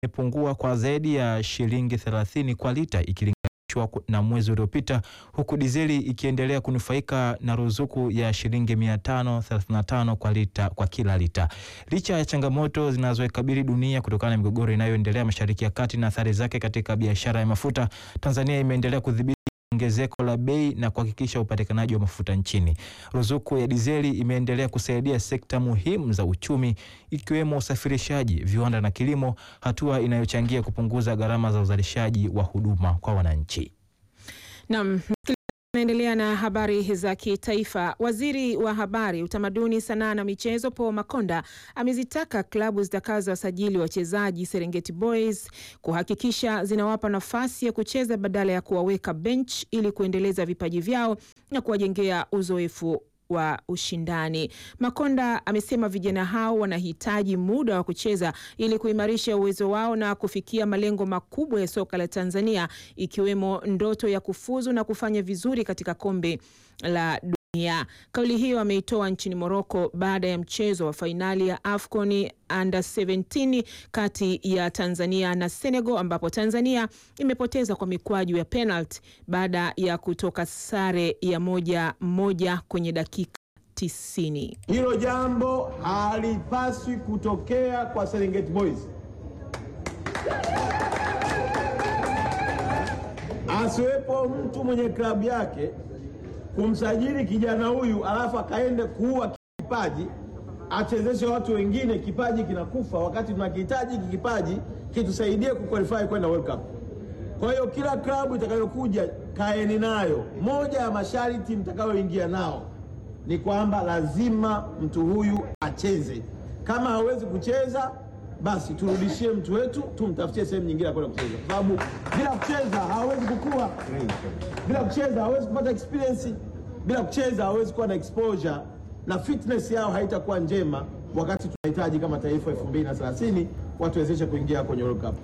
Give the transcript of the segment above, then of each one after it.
imepungua kwa zaidi ya shilingi 30 kwa lita ikilinganishwa na mwezi uliopita, huku dizeli ikiendelea kunufaika na ruzuku ya shilingi 535 kwa lita kwa kila lita. Licha ya changamoto zinazoikabili dunia kutokana na migogoro inayoendelea Mashariki ya Kati na athari zake katika biashara ya mafuta, Tanzania imeendelea kudhibiti ongezeko la bei na kuhakikisha upatikanaji wa mafuta nchini. Ruzuku ya dizeli imeendelea kusaidia sekta muhimu za uchumi ikiwemo usafirishaji, viwanda na kilimo, hatua inayochangia kupunguza gharama za uzalishaji wa huduma kwa wananchi. Naam, naendelea na habari za kitaifa. Waziri wa Habari, Utamaduni, Sanaa na Michezo Paul Makonda amezitaka klabu zitakazowasajili wachezaji Serengeti Boys kuhakikisha zinawapa nafasi ya kucheza badala ya kuwaweka bench ili kuendeleza vipaji vyao na kuwajengea uzoefu wa ushindani. Makonda amesema vijana hao wanahitaji muda wa kucheza ili kuimarisha uwezo wao na kufikia malengo makubwa ya soka la Tanzania ikiwemo ndoto ya kufuzu na kufanya vizuri katika kombe la dunia. Kauli hiyo ameitoa nchini Morocco baada ya mchezo wa fainali ya AFCON Under 17 kati ya Tanzania na Senegal ambapo Tanzania imepoteza kwa mikwaju ya penalty baada ya kutoka sare ya moja moja kwenye dakika tisini. Hilo jambo halipaswi kutokea kwa Serengeti Boys. Asiwepo mtu mwenye klabu yake kumsajili kijana huyu alafu akaende kuua kipaji achezeshe watu wengine, kipaji kinakufa, wakati tunakihitaji hiki kipaji kitusaidie kuqualify kwenda World Cup. Kwa hiyo kila klabu itakayokuja kaeni nayo, moja ya masharti mtakayoingia nao ni kwamba lazima mtu huyu acheze. Kama hawezi kucheza, basi turudishie mtu wetu, tumtafutie sehemu nyingine ya kwenda kucheza, kwa sababu bila kucheza hawezi kukua, bila kucheza hawezi kupata experience, bila kucheza hawezi kuwa na exposure na fitness yao haitakuwa njema, wakati tunahitaji kama taifa 2030 watu wezeshe kuingia kwenye World Cup.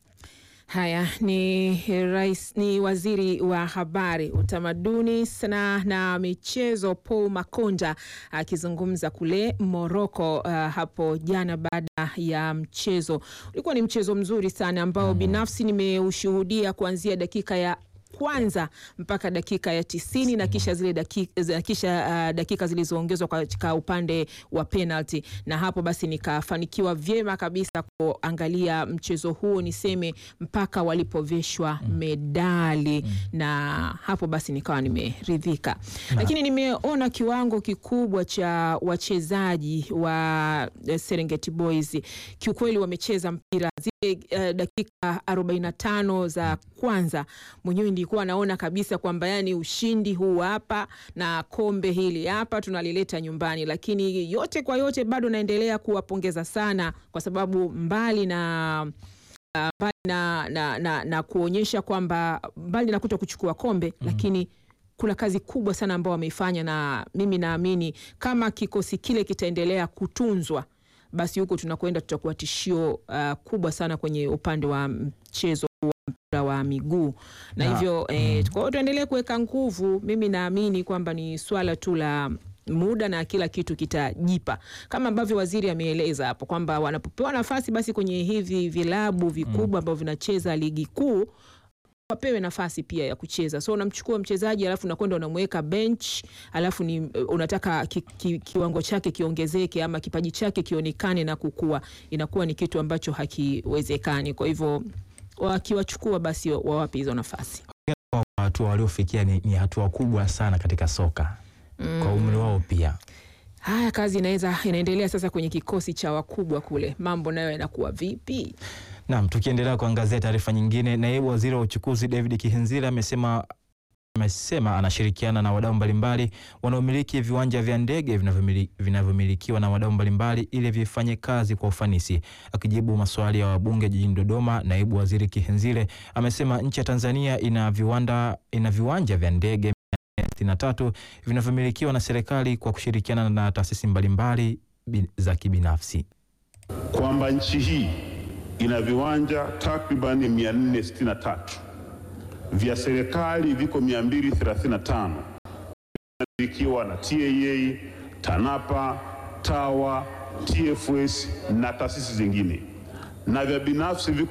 Haya ni rais, ni waziri wa habari, utamaduni, sanaa na michezo Paul Makonda akizungumza kule Morocco uh, hapo jana baada ya mchezo. Ulikuwa ni mchezo mzuri sana ambao binafsi nimeushuhudia kuanzia dakika ya kwanza mpaka dakika ya tisini na kisha zile dakika, kisha uh, dakika zilizoongezwa katika upande wa penalty, na hapo basi nikafanikiwa vyema kabisa kuangalia mchezo huo, niseme mpaka walipoveshwa medali mm. na hapo basi nikawa nimeridhika, lakini nimeona kiwango kikubwa cha wachezaji wa Serengeti Boys, kiukweli wamecheza mpira zile uh, dakika 45 za kwanza mwenyewe nilikuwa naona kabisa kwamba yani ushindi huu hapa na kombe hili hapa tunalileta nyumbani, lakini yote kwa yote bado naendelea kuwapongeza sana kwa sababu mbali na uh, mbali na, na, na, na kuonyesha kwamba mbali na kuto kuchukua kombe mm -hmm. lakini kuna kazi kubwa sana ambao wameifanya, na mimi naamini kama kikosi kile kitaendelea kutunzwa basi huko tunakwenda tutakuwa tishio uh, kubwa sana kwenye upande wa mchezo wa mpira wa miguu na Na- hivyo eh, kwa hiyo tuendelee kuweka nguvu. Mimi naamini kwamba ni swala tu la muda na kila kitu kitajipa, kama ambavyo waziri ameeleza hapo kwamba wanapopewa nafasi basi kwenye hivi vilabu vikubwa ambavyo vinacheza ligi kuu wapewe nafasi pia ya kucheza. So unamchukua mchezaji alafu unakwenda unamweka bench, alafu ni unataka ki, ki, kiwango chake kiongezeke ama kipaji chake kionekane na kukua, inakuwa ni kitu ambacho hakiwezekani. Kwa hivyo wakiwachukua basi wawape hizo nafasi. Kwa hatua waliofikia ni, ni hatua kubwa sana katika soka kwa umri wao pia. Haya, kazi inaweza inaendelea sasa kwenye kikosi cha wakubwa kule, mambo nayo yanakuwa vipi? Naam, tukiendelea kuangazia taarifa nyingine, naibu waziri wa uchukuzi David Kihenzila amesema amesema anashirikiana na wadau mbalimbali wanaomiliki viwanja vya ndege vinavyomili- vinavyomilikiwa na wadau mbalimbali ili vifanye kazi kwa ufanisi. Akijibu maswali ya wabunge jijini Dodoma, naibu waziri Kihenzile amesema nchi ya Tanzania ina viwanda ina viwanja vya ndege 63 vinavyomilikiwa na serikali kwa kushirikiana na taasisi mbalimbali bi- za kibinafsi. kwamba nchi hii ina viwanja takribani 463 vya serikali viko 235 vinamilikiwa na TAA, TANAPA, TAWA, TFS na taasisi zingine. na vya binafsi viko